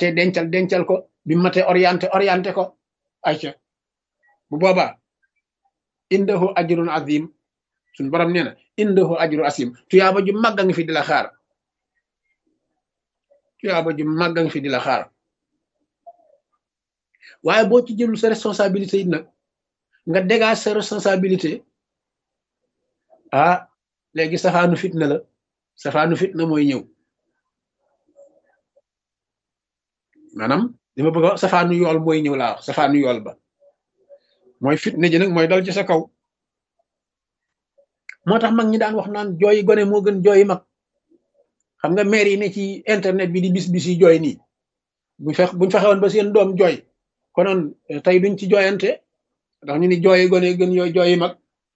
matee dencal dencal ko bi matee orienté orienté ko ayca bu boobaa indahu ajrun azim suñ borom nee na indahu ajru asim tuyaaba ju màgg a ngi fi di la xaar tuyaaba ju màgg a ngi fi di la xaar waaye boo ci jëlul sa responsabilité yi nag nga dégage sa responsabilité ah léegi safaanu fitna la safaanu fitna mooy ñëw maanaam li ma bëgg a safaanu yool mooy ñëw laa wax safaanu yool ba mooy fitna ji nag mooy dal ci sa kaw moo tax mag ñi daan wax naan jooyi gone moo gën jooyi mag xam nga maire yi ne ci internet bi di bis bis yi jooy nii buñ fex buñ fexewoon ba seen doom jooy konoon tey duñ ci jooyante ndax ñu ni jooyi gone gën yooyu jooyi mag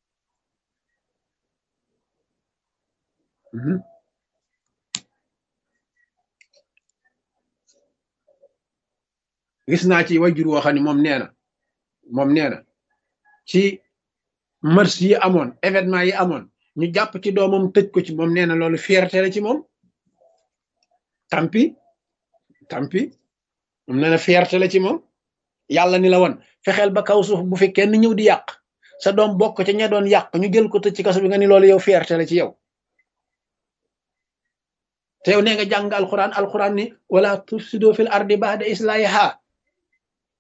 gis naa ci wajur woo xam ne moom nee na moom nee na ci mars yi amoon événement yi amoon ñu jàpp ci doomam tëj ko ci moom nee na loolu fierté la ci moom tampi tampi moom nee na fierté la ci moom yàlla ni la woon fexeel ba kaw suuf bu fi kenn ñëw di yàq sa doom bokk ca ña doon yàq ñu jël ko tëj ci kaso bi nga ni loolu yow fierté la ci yow te yow nee nga jàng alquran alquran ni wala tufsido fil ardi ba'da islahiha